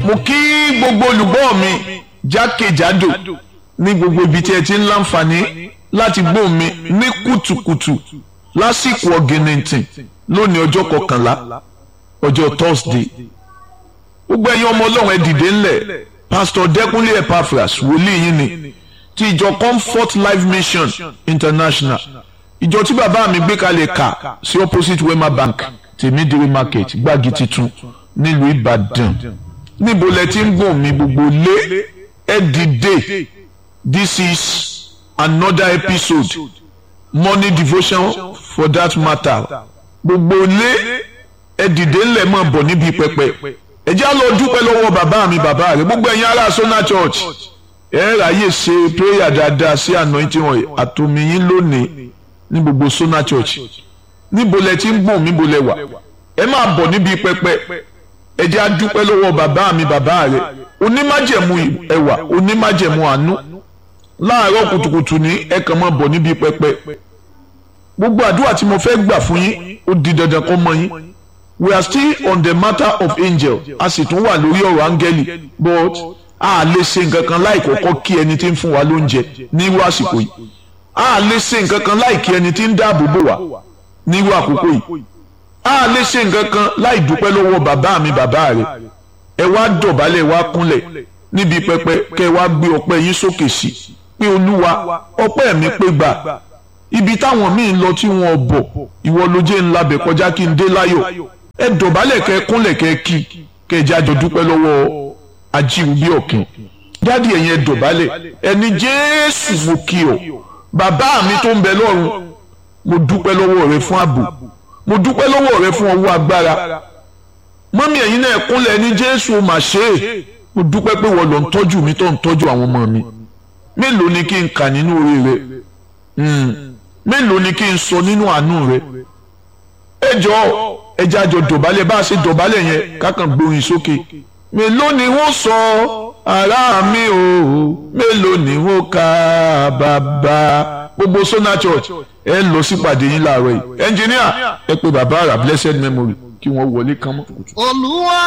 mo kí gbogbo olùgbọ́ mi jákèjádò ní gbogbo ibi tí ẹ ti ń láǹfààní láti gbọ́ mi ní kùtùkùtù lásìkò ọ̀gìnìntìn lónìí ọjọ́ kọkànlá ọjọ́ thursday gbogbo ẹ̀yin ọmọ ọlọ́run ẹ dìde ńlẹ̀ pastor dẹ́kunlé epaphras wòlíì yín ni ti ìjọ comfort life mission international ìjọ tí bàbá mi gbé kalẹ̀ kà sí opposite wema bank tèmídìrí market gbági titun nílùú ìbàdàn níbo lẹ ti ń gbọ̀n mi gbogbo lé ẹ dìde this is another episode morning devotion for that matter gbogbo lé ẹ dìde ńlẹ̀ mọ̀ bọ̀ níbi pẹpẹ ẹ jẹ́ á lọ dúpẹ́ lọ́wọ́ bàbá mi bàbá rẹ̀ gbogbo ẹ̀yin ará Sona Church ẹ ráyè ṣe prayer dáadáa sí anointing oil àtòmíyín lónìí ní gbogbo Sona Church níbo lẹ ti ń gbọ̀n níbo lẹ wà ẹ máa bọ̀ níbi pẹpẹ ẹ jẹ́ á dúpẹ́ lọ́wọ́ bàbá mi bàbá rẹ̀ onímájẹ̀mú ẹwà onímájẹ̀mú àánú láàárọ̀ kùtùkùtù ní ẹ kàn máa bọ̀ níbi pẹpẹ gbogbo àdúrà tí mo fẹ́ gbà fún yín ó di dandan kó mọ yín we are still on the matter of angel a sì tún wà lórí ọ̀rọ̀ áńgẹ́lì but a lè ṣe nǹkan kan láì kọ́kọ́ kí ẹni tí ń fún wa lóúnjẹ nírú àsìkò yìí a lè ṣe nǹkan kan láì kí ẹni tí ń dáàbò bò wá nírú àkókò yìí a lè ṣe nǹkan kan láì dúpẹ́ lọ́wọ́ bàbá mi bàbá rẹ̀ ẹ wá dọ̀bálẹ̀ wá kúnlẹ̀ níbi pẹpẹ kẹ wá gbé ọpẹ́ yín sókè sí pé olúwa ọpẹ́ mi pé gbà ibi táwọn míì lọ tí wọn bọ̀ ìwọ ló jẹ́ ńlá bẹ̀ kọjá kí n dé láyọ̀ ẹ dọ̀bálẹ̀ kẹ kúnlẹ̀ kẹ kí kẹ jẹ́ àjọ dúpẹ́ lọ́wọ́ ajíhun bí ọ̀kìn dádì ẹ̀yin ẹ dọ̀bálẹ̀ ẹni jésù mo kí ọ bàbá mi tó ń bẹ lọ́run mo dúpẹ́ lọ́wọ́ rẹ fún ààbò mo dúpẹ́ lọ́wọ́ rẹ fún ọwọ́ agbára mọ́mí ẹ̀yin náà kúnlẹ̀ ẹni jésù mà ṣe é mo dúpẹ́ pé wọ́n lọ ń tọ́jú mi tó ń tọ́jú àwọn ọmọ mi mélòó ni kí n kà nínú orí rẹ mélòó ni kí n sọ nínú àánú rẹ ẹ jọ̀ọ́ ẹ jẹ́ àjọ dọ̀bálẹ̀ bá a ṣe dọ̀bálẹ̀ yẹn kákan gbórin sókè mélòó ni wọ́n sọ ará mi o mélòó ni wọ́n ka bàbá gbogbo Sona Church ẹ lọ sípàdé yín láàárọ̀ yìí ẹnjìníà ẹ pé bàbá àrà blessed memory kí wọ́n wọlé kán mọ́. olúwa